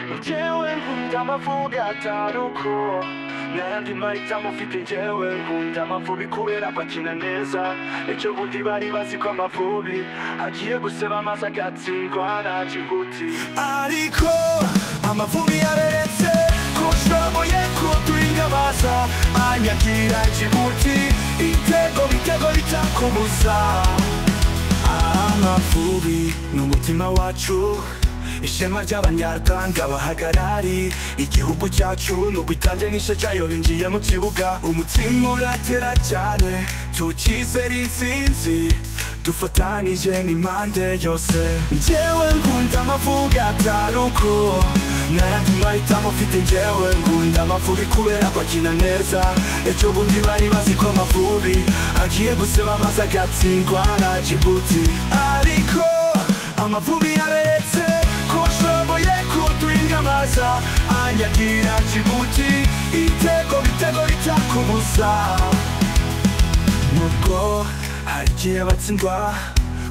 Ijewe nkunda amavubi ataruko Nandi mahitamo mfite ijewe nkunda amavubi kubera bakina neza Ejo bundi bari bazi ko amavubi Agiye guseba amazi agatsindwa na Djibouti Ariko amavubi yaberetse ko ushoboye kuduhinga baza Anyagira Djibouti Itego bitego bitakumuza amavubi ni umutima wacu ishema ry'abanyarwanda bahagarari igihugu cyacu ni ugutange n'ishe cyayo binjiye mu kibuga umutima uratera cyane tukizera intsinzi dufatanije n'impande yose njyewe nkunda amavubi ataruko narandi mahitamo mfite njyewe nkunda amavubi kubera bakina neza ejo bundi bari bazi ko amavubi agiye guseba amazi agatsindwa na Djibouti ariko amavubi yaretse ko ashoboye kuduhinga amaza anyagira Djibouti itego bitego bitakumuza nubwo hagiye batsindwa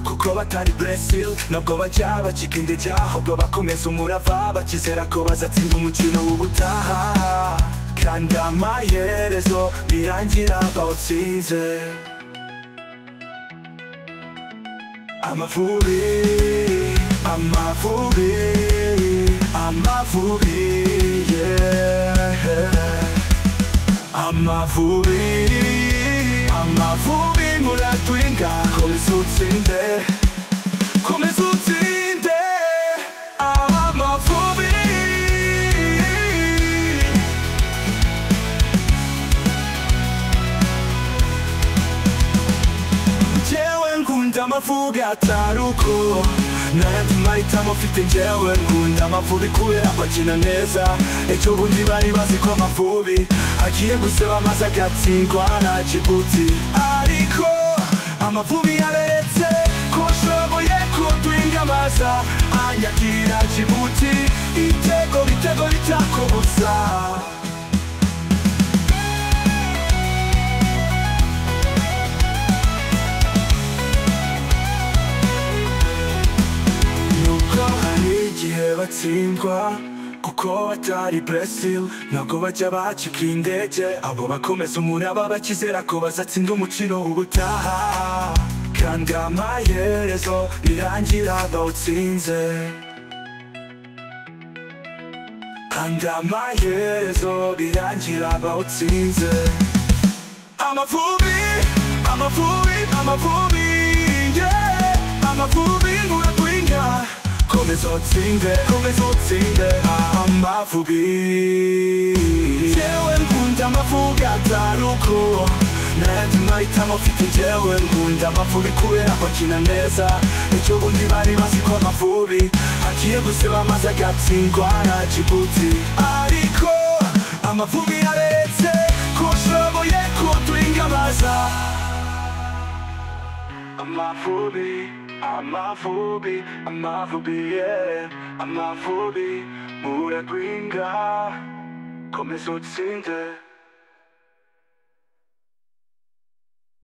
kuko batari Brazil nabwo bajya bacika intege ahubwo bakomeza umurava bakizera ko bazatsinda umukino w'ubutaha kandi amaherezo birangira bawutsinze amavubi amavubi amavubi yeah. Amavubi, amavubi muratwinga Komeza utsinde, komeza utsinde Amavubi Njyewe nkunda amavubi ataruko N'ayandi mahitamo mfite njyewe nkunda amavubi kubera bakina neza Ejo bundi bari bazi ko amavubi Agiye guseba amazi agatsindwa na Djibouti Ariko amavubi yaretse ko ashoboye kuduhinga amaza Anyagira Djibouti Itego bitego bitakubuza Nuko hari igihe batsindwa kuko batari Brazil ntabwo bajya bacika indege abo bakomeza umuraba bakizera ko bazatsinda umukino ubutaha kandi amaherezo birangira bawutsinze kandi amaherezo birangira bawutsinze amavubi amavubi amavubi yeah. amavubi muragwinya komeza utsinde komeza utsinde amavubi jewe nkunda amavubi ataruko n'ayandi mahitamo mfite njyewe nkunda amavubi kubera bakina neza ejo bundi bari bazi ko amavubi agiye guseba amazi agatsindwa na Djibouti ariko amavubi yaretse ko ashoboye kuduhinga amaza Amavubi, amavubi, amavubi, yeah. Amavubi, muragwinga, komeza utsinde.